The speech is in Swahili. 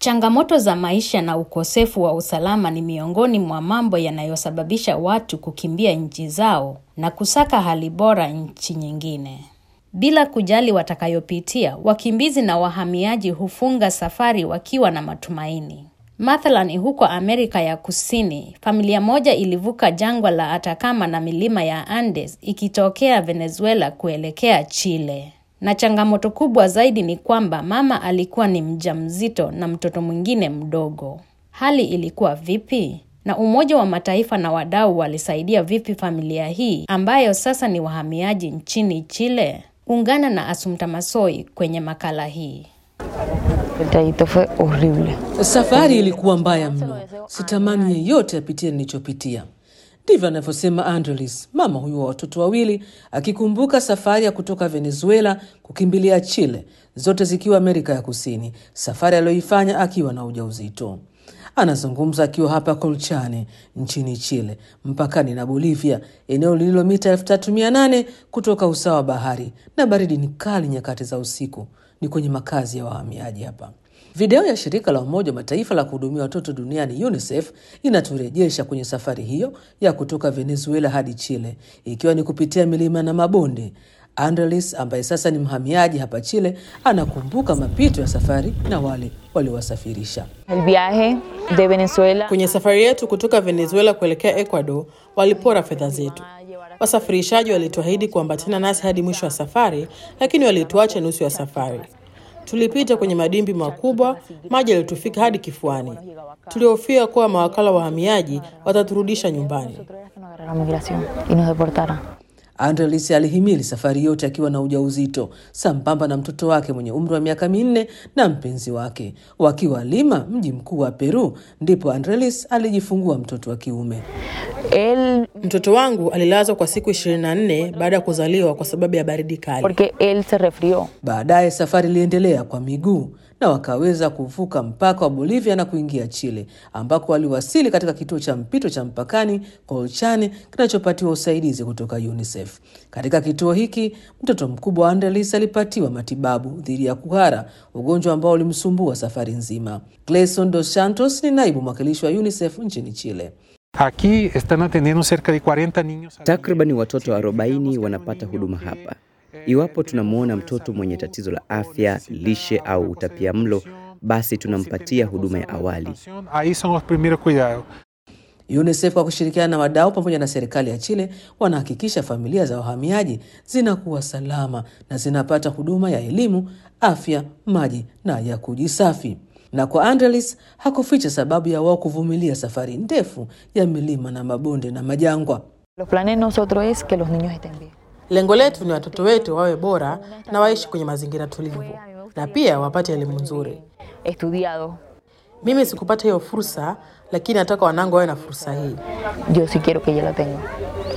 Changamoto za maisha na ukosefu wa usalama ni miongoni mwa mambo yanayosababisha watu kukimbia nchi zao na kusaka hali bora nchi nyingine. Bila kujali watakayopitia, wakimbizi na wahamiaji hufunga safari wakiwa na matumaini. Mathalani huko Amerika ya Kusini, familia moja ilivuka jangwa la Atacama na milima ya Andes ikitokea Venezuela kuelekea Chile. Na changamoto kubwa zaidi ni kwamba mama alikuwa ni mjamzito na mtoto mwingine mdogo. Hali ilikuwa vipi? Na Umoja wa Mataifa na wadau walisaidia vipi familia hii ambayo sasa ni wahamiaji nchini Chile? Ungana na Asumta Masoi kwenye makala hii. El trayecto fue horrible. Safari ilikuwa mbaya mno, sitamani yeyote apitie nilichopitia. Ndivyo anavyosema Andrelis, mama huyu wa watoto wawili, akikumbuka safari ya kutoka Venezuela kukimbilia Chile, zote zikiwa Amerika ya Kusini, safari aliyoifanya akiwa na ujauzito. Anazungumza akiwa hapa Colchane nchini Chile, mpakani na Bolivia, eneo lililo mita 3800 kutoka usawa wa bahari, na baridi ni kali nyakati za usiku. Ni kwenye makazi ya wahamiaji hapa. Video ya shirika la Umoja wa Mataifa la kuhudumia watoto duniani UNICEF inaturejesha kwenye safari hiyo ya kutoka Venezuela hadi Chile, ikiwa ni kupitia milima na mabonde. Andrelis ambaye sasa ni mhamiaji hapa Chile anakumbuka mapito ya safari na wale waliowasafirisha. El viaje de Venezuela Kwenye safari yetu kutoka Venezuela kuelekea Ecuador, walipora fedha zetu. Wasafirishaji walituahidi kuambatana nasi hadi mwisho wa safari, lakini walituacha nusu ya safari. Tulipita kwenye madimbi makubwa, maji yalitufika hadi kifuani. Tulihofia kuwa mawakala wa wahamiaji wataturudisha nyumbani. no agarraron migración y nos deportaron. Andrelis alihimili safari yote akiwa na ujauzito sambamba na mtoto wake mwenye umri wa miaka minne na mpenzi wake. Wakiwa Lima, mji mkuu wa Peru, ndipo Andrelis alijifungua mtoto wa kiume. Él, Mtoto wangu alilazwa kwa siku 24 baada ya kuzaliwa kwa sababu ya baridi kali. porque él se resfrió. Baadaye safari iliendelea kwa miguu na wakaweza kuvuka mpaka wa Bolivia na kuingia Chile, ambako waliwasili katika kituo cha mpito cha mpakani Colchane kinachopatiwa usaidizi kutoka UNICEF. Katika kituo hiki mtoto mkubwa wa Andrelis alipatiwa matibabu dhidi ya kuhara, ugonjwa ambao ulimsumbua safari nzima. Gleison dos Santos ni naibu mwakilishi wa UNICEF nchini Chile. Aquí están atendiendo cerca de 40 niños. Takriban watoto 40 wanapata huduma hapa. Iwapo tunamwona mtoto mwenye tatizo la afya, lishe au utapiamlo, basi tunampatia huduma ya awali. Ahí son los primeros cuidados. UNICEF kwa kushirikiana na wadau pamoja na serikali ya Chile wanahakikisha familia za wahamiaji zinakuwa salama na zinapata huduma ya elimu, afya, maji na ya kujisafi. Na kwa Andrelis hakuficha sababu ya wao kuvumilia safari ndefu ya milima na mabonde na majangwa. Los planes nosotros es que los niños estén bien. Lengo letu ni watoto wetu wawe bora na waishi kwenye mazingira tulivu na pia wapate elimu nzuri. Estudiado. Mimi sikupata hiyo fursa, lakini nataka wanangu wawe na fursa hii. Yo sí quiero que ella la tenga.